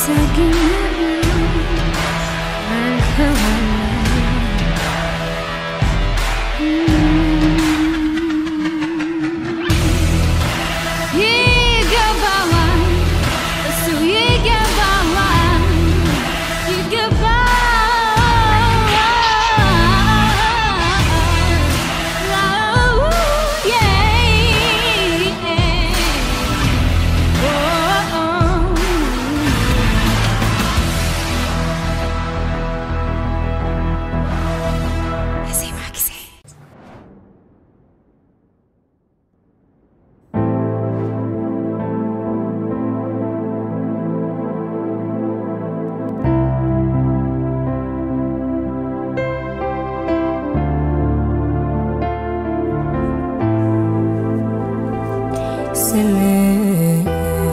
ይገባዋል እሱ ይገባዋል የዜማ ጊዜ ስምህ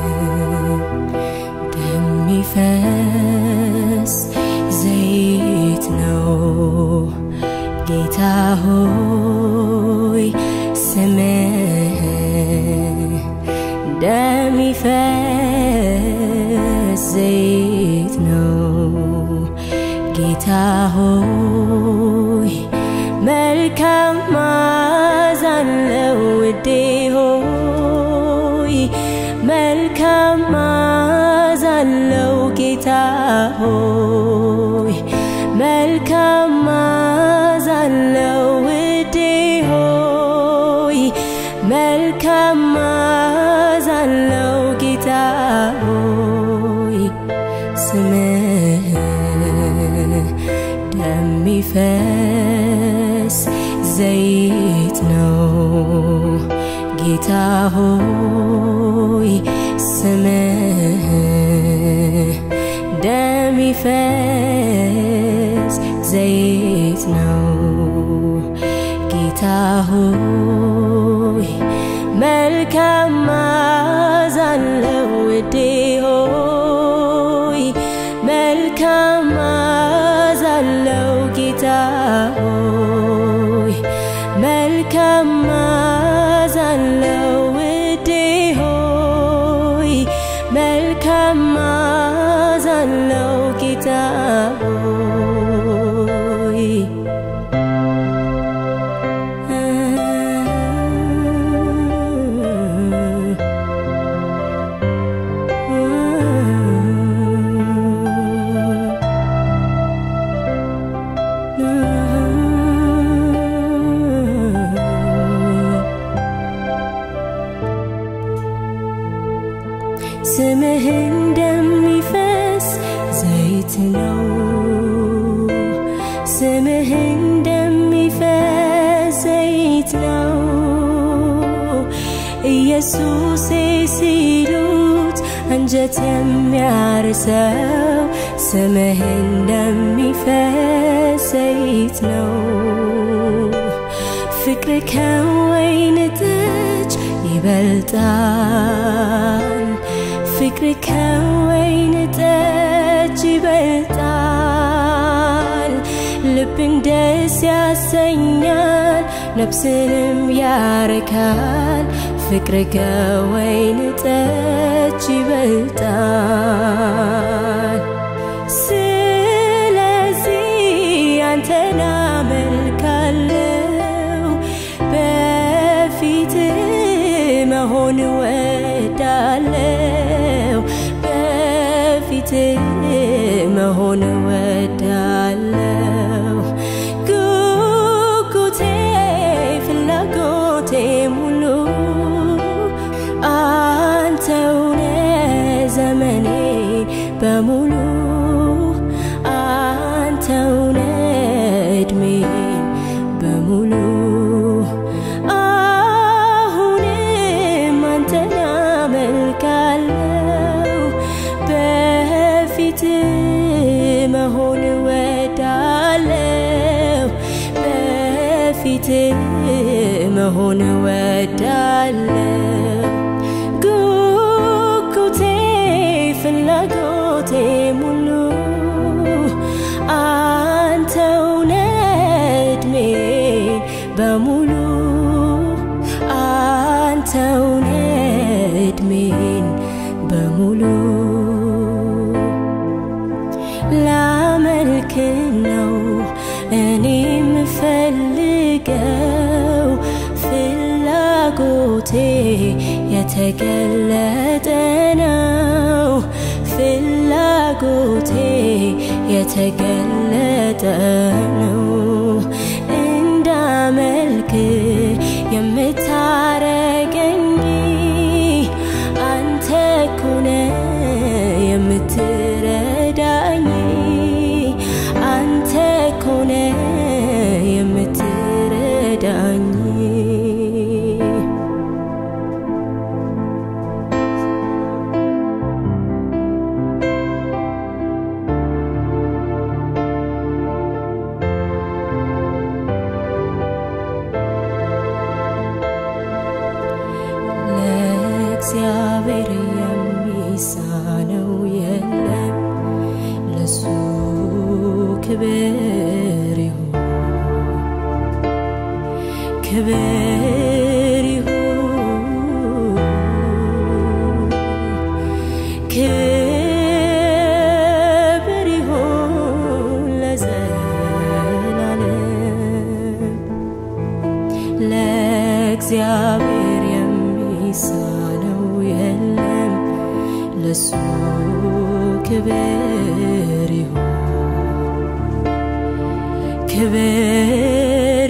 እንደሚፈስ ዘይት ነው ጌታ ሆይ ስምህ እንደሚፈስ ዘይት ነው ጌታ ሆይ መልካም መዓዛ አለው ውዴ ሆይ መልካም መዓዛ አለው ጌታ ሆይ መልካም መዓዛ አለው ውዴ ሆይ መልካም መዓዛ አለው ጌታ ሆይ ስምህ እንደሚፈስ ዘይት ነው ጌታ ሆይ ስምህ እንደሚፈስ ዘይት ነው ጌታ ሆይ መልካም መዓዛ አለው ውዴ ሆይ መልካም መዓዛ አለው ጌታ ሆይ መልካም መዓዛ አለው ውዴ ሆይ መልካም መዓዛ አለው ጌታ ሆይ ስምህ እንደሚፈስ ዘይት ነው ስምህ እንደሚፈስ ዘይት ነው ኢየሱሴ ሲሉት አንጀት የሚያርሰው ስምህ እንደሚፈስ ዘይት ነው ፍቅር ከወይን ጠጅ ይበልጣል ፍቅር ከወይን ጠጅ ይበልጣል ልብን ደስ ያሰኛል ነፍስንም ያረካል ፍቅር ከወይን ጠጅ ይበልጣል ስለዚህ አንተን አመልካለው በፊት መሆን ወዳለው በፊት መሆን ወዳለው ጉጉቴ ፍላጎቴ ሙሉ አንተውነ ዘመኔ በሙሉ አንተውነ እድሜን በሙሉ አሁንም አንተን አመልካለው በፊት መሆን ወዳለው በፊት መሆን ወዳለው ጉጉቴ ፍላጎቴ ሙሉ አንተውነ እድሜን በሙሉ አንተውነ እድሜን በሙሉ አምላክን ነው እኔ የምፈልገው ፍላጎቴ የተገለጠ ነው ፍላጎቴ የተገለጠ ነው እንዳመልክ የምታረገኝ አንተ ኮነ የምትረዳኝ አንተ ኮነ የምትረዳኝ ለእግዚአብሔር የሚሳነው የለም ለሱ ክብር ይሁን ክብር ይሁን ክብር ይሁን ለዘላለም ለእግዚአብሔር የሚሳነው የለም ለሱ ክብር ይሁን ክብር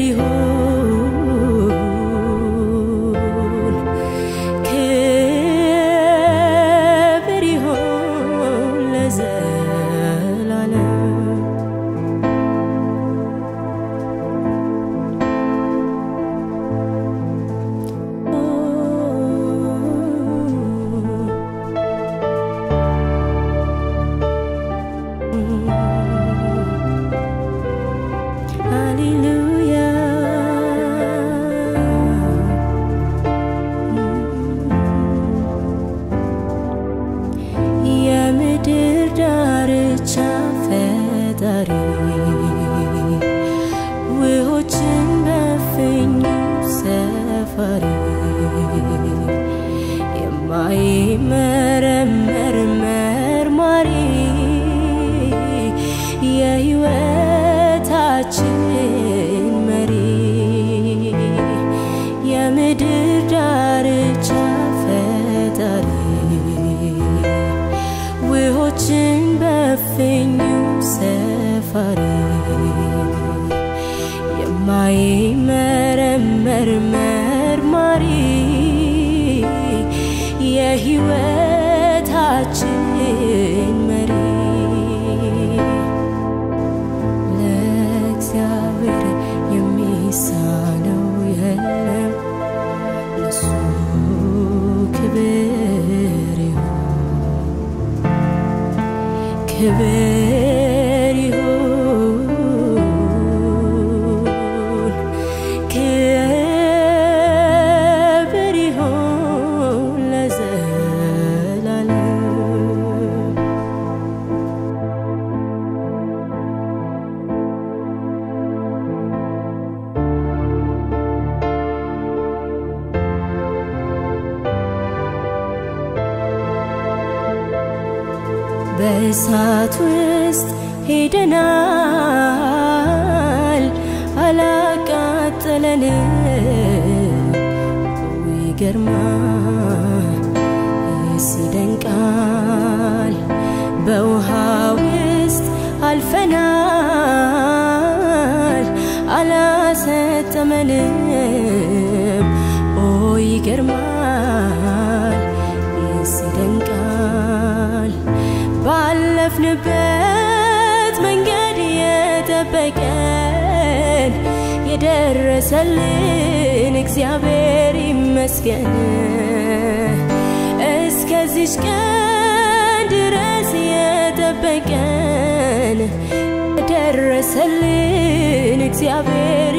ይሁን ክብር ይሁን ለዘላለም የምድር ዳርቻ ፈጣሪ ውሆችን በፍኙ ሰፋሪ የማይመረመር መርማሪ የሕይወታችን መሪ የምድር ዳርቻ ፈጣሪ ውሆችን በፍኙ ሰፋሪ የማይመረመር መርማሪ የሕይወታችን መሪ ለእግዚአብሔር የሚሳነው የለም ለሱ ክብር ይሁን ክብር ይሁን ክብር ይሁን ለዘላለም በእሳት ውስጥ ሄደናል፣ አላቃጠለንም። ይገርማል፣ ይደንቃል። በውሃ ውስጥ አልፈናል፣ አላሰጠመንም። ኦ ይገርማል፣ ይደንቃል። ባለፍንበት መንገድ የጠበቀን የደረሰልን እግዚአብሔር ይመስገን። እስከዚች ቀን ድረስ የጠበቀን የደረሰልን እግዚአብሔር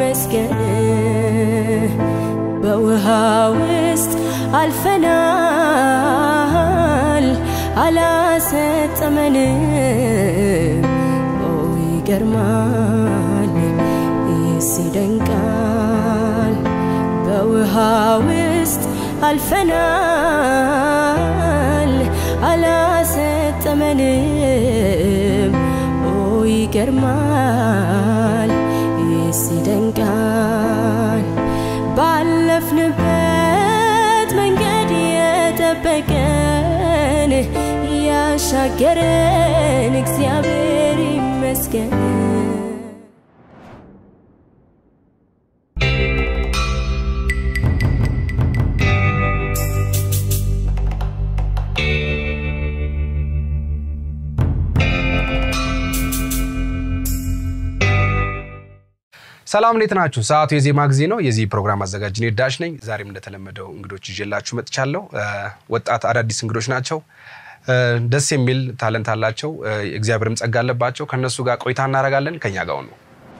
ይመስገን። በውሃ ውስጥ አልፈናል፣ አላሰጠመንም። ኦ ይገርማል፣ ይህስ ይደንቃል። በውሃ ውስጥ አልፈናል፣ አላሰጠመንም። ኦ ይገርማል ይህስ ይደንቃል ባለፍንበት መንገድ የጠበቀን ያሻገረን እግዚአብሔር ይመስገን ሰላም እንዴት ናችሁ? ሰዓቱ የዜማ ጊዜ ነው። የዚህ ፕሮግራም አዘጋጅ እኔ ዳሽ ነኝ። ዛሬም እንደተለመደው እንግዶች ይዤላችሁ መጥቻለሁ። እ፣ ወጣት አዳዲስ እንግዶች ናቸው። እ፣ ደስ የሚል ታለንት አላቸው። እ፣ እግዚአብሔርም ጸጋ አለባቸው። ከእነሱ ጋር ቆይታ እናደርጋለን። ከኛ ጋር ነው።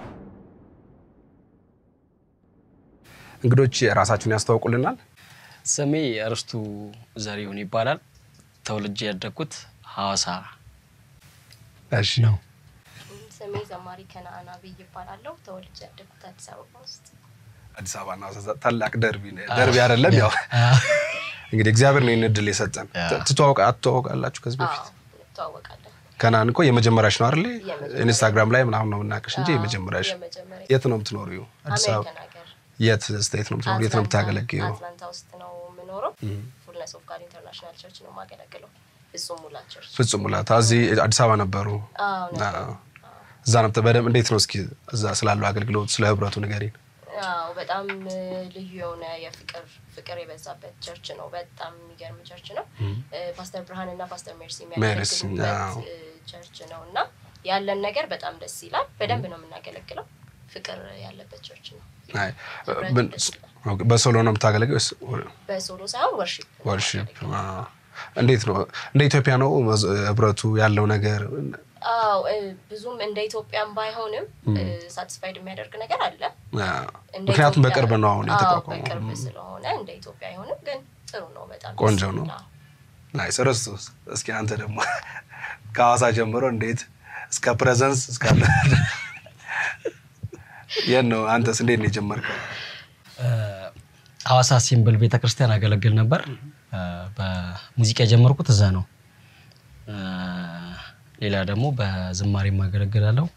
እንግዶች ራሳችሁን ያስተዋውቁልናል። ስሜ እርስቱ ዘሪሁን ይባላል። ተወልጄ ያደግኩት ሐዋሳ እሺ ስሜ ዘማሪ ከነአን አብይ ይባላለሁ። ተወልጄ ያደግኩት አዲስ አበባ ውስጥ። አዲስ አበባና ሐዋሳ ታላቅ ደርቢ ነው። ደርቢ አይደለም ያው እንግዲህ እግዚአብሔር ነው ይህን እድል የሰጠን። ት- ትተዋወቃ አትተዋወቃላችሁ ከዚህ አዎ በፊት እንተዋወቃለን። ከናን እኮ የመጀመሪያሽ ነው አይደል? የመጀመሪያ። ኢንስታግራም ላይ ምናምን ነው የምናውቅሽ እንጂ አዎ፣ የመጀመሪያሽ። የመጀመሪያ የት ነው የምትኖሪው? አዲስ አበባ። አሜሪካን ሀገር የት ስቴት ነው የምትኖሪው? የት ነው የምታገለግየው? አትላንታ ውስጥ ነው የምኖረው። ፉልነስ ኦፍ ጋድ ኢንተርናሽናል ቸርች ነው የማገለግለው። ፍጹም ሙላ ቸርች። ፍጹም ሙላታ እዚህ አዲስ አበባ ነበሩ። አዎ ነበሩ። አዎ። እዛ ነው በደምብ እንዴት ነው እስኪ እዛ ስላለው አገልግሎት ስለ ህብረቱ ንገሪን። አዎ በጣም እ፣ ልዩ የሆነ የፍቅር ፍቅር የበዛበት ቸርች ነው። በጣም የሚገርም ቸርች ነው። እ፣ ፓስተር ብርሃን እና ፓስተር ሜርሲ ሜርሲ፣ አዎ። የሚያገለግሉበት እ፣ ቸርች ነው እና ያለን ነገር በጣም ደስ ይላል። በደንብ ነው የምናገለግለው። ፍቅር ያለበት ቸርች ነው። አይ፣ ህብረቱ ምን- ደስ ይላል። ኦኬ፣ በሶሎ ነው የምታገለግለው ወይስ በሶሎ ሳይሆን ወርሺፕ ነው ወርሺፕ? የምናገለግለው። አዎ። እንዴት ነው እንደ ኢትዮጵያ ነው መዝ- ህብረቱ ያለው ነገር? አዎ እ፣ ብዙም እንደ ኢትዮጵያም ባይሆንም ሳቲስፋይድ የሚያደርግ ነገር አለ። አዎ። እንደ ምክንያቱም ኢትዮጵያ- በቅርብ ነው አሁን አዎ፣ የተቋቋመው። በቅርብ ስለሆነ እንደ ኢትዮጵያ አይሆንም፣ ግን ጥሩ ነው። በጣም ደስ ቆንጆ ነው። ይላል። ናይስ ርስቶስ እስኪ አንተ ደግሞ ከሐዋሳ ጀምሮ እንዴት እስከ ፕሬዘንስ እስካለ የት ነው አንተስ እንዴት ነው የጀመርከው? ሐዋሳ ሲምብል ቤተ ክርስቲያን አገለግል ነበር። እ፣ በሙዚቃ የጀመርኩት እዛ ነው። እ፣ ሌላ ደግሞ በዝማሬ አገለግላለሁ።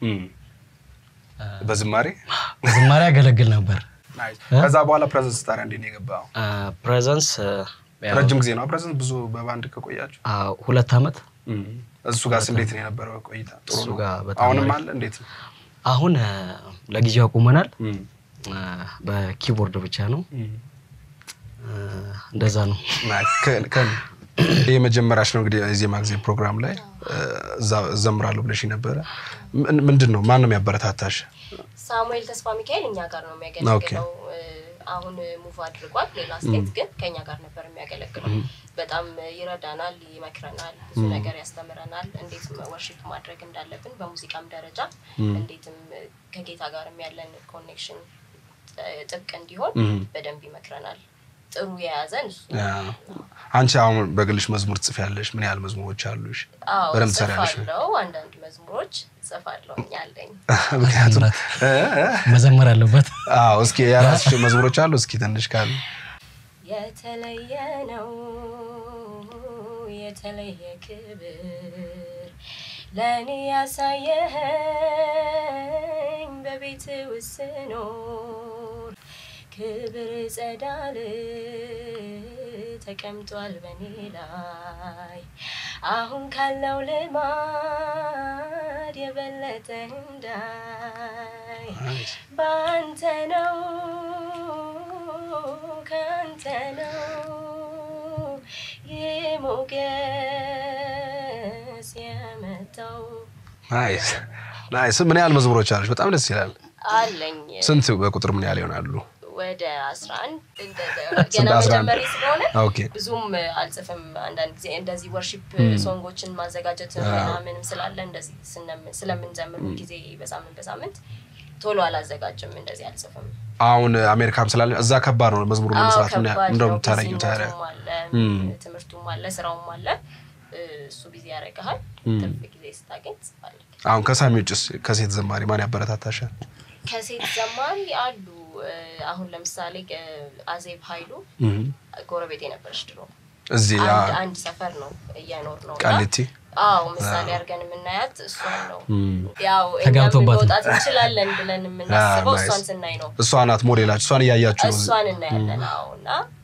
በዝማሬ በዝማሬ አገለግል ነበር። ናይስ። ከዛ በኋላ ፕሬዘንስ ታዲያ እንዴት ነው የገባው? ፕሬዘንስ ረጅም ጊዜ ነው ፕሬዘንስ ብዙ በባንድ ከቆያችሁ? ሁለት ዓመት እሱ ጋርስ እንዴት ነው የነበረው ቆይታ? ጥሩ እሱ ነው። ጋር በጣም አሁንም አሪፍ። አለ እንዴት ነው? አሁን እ፣ ለጊዜው አቁመናል። እም፣ እ፣ በኪቦርድ ብቻ ነው። እም። እ፣ እንደዛ ነው። ናይስ። ከ- ከ- ይህ የመጀመሪያሽ ነው እንግዲህ የዜማ ጊዜ ፕሮግራም ላይ እ፣ እዛ እዘምራለሁ ብለሽ ነበረ። ምን- ምንድን ነው ማን ነው የሚያበረታታሽ? ሳሙኤል ተስፋ ሚካኤል እኛ ጋር ነው የሚያገለግለው። እ፣ አሁን ሙቭ አድርጓል ሌላ ስቴት፣ ግን ከኛ ጋር ነበር የሚያገለግለው። በጣም ይረዳናል፣ ይመክረናል፣ ብዙ ነገር ያስተምረናል። እንዴት ወርሺፕ ማድረግ እንዳለብን በሙዚቃም ደረጃ እንዴትም ከጌታ ጋርም ያለን ኮኔክሽን ጥብቅ እንዲሆን በደንብ ይመክረናል። ጥሩ የያዘን እሱ ነው። ያ። አንቺ አሁን በግልሽ መዝሙር ትጽፊያለሽ። ምን ያህል መዝሙሮች አሉሽ? አዎ በደንብ ትሰሪያለሽ? ጽፋለሁ። አንዳንድ መዝሙሮች ጽፋለሁ ያለኝ ምክንያቱም እ፣ እ፣ መዘመር አለበት። አዎ እስኪ የራስሽ መዝሙሮች አሉ? እስኪ ትንሽ ካሉ የተለየ ነው የተለየ ክብር ለእኔ ያሳየኸኝ በቤት ውስጥ ስኖር ክብር ጸዳል ተቀምጧል በእኔ ላይ አሁን ካለው ልማድ የበለጠ እንዳይ በአንተ ነው ከአንተ ነው ይህ ሞገስ የመጣው ናይስ ናይስ። ምን ያህል መዝሙሮች አሉሽ? በጣም ደስ ይላል። አለኝ ስንት በቁጥር ምን ያህል ይሆናሉ? ወደ አስራ አንድ ስንት ገና አስራ አንድ? መጀመሪ ስለሆነ ኦኬ ብዙም አልጽፍም። አንዳንድ ጊዜ እንደዚህ ወርሺፕ ሶንጎችን ማዘጋጀት ምናምንም ስላለ እንደዚህ ስነም- ስለምንዘምር ጊዜ በሳምንት በሳምንት ቶሎ አላዘጋጅም። እንደዚህ አልጽፍም። አሁን አሜሪካም ስላለ እዛ ከባድ ነው መዝሙሩ አዎ ለመስራት ምን ከባድ ነው። እንደምታረጊው ታዲያ ቢዚነቱም አለ፣ ትምህርቱም አለ፣ ስራውም አለ። እሱ ቢዚ ያደርግሃል። ትርፍ ጊዜ ስታገኝ ትጽፋለህ። አሁን ከሳሚ ውጭስ ከሴት ዘማሪ ማን ያበረታታሻል? ከሴት ዘማሪ አሉ። እ፣ አሁን ለምሳሌ እ፣ አዜብ ኃይሉ ጎረቤት የነበረች ድሮ እዚህ ያ አንድ አንድ ሰፈር ነው እየኖር ነው እና ቃሊቲ አዎ ምሳሌ አድርገን የምናያት እሷን ነው። እም፣ ያው እኛም ተጋብቶባት ነው። መውጣት እንችላለን ብለን የምናስበው Ah, እሷን nice. ስናይ ነው። እሷ ናት ሞዴላችሁ። እሷን እያያችሁ ነው። እሷን እናያለን። አዎ እና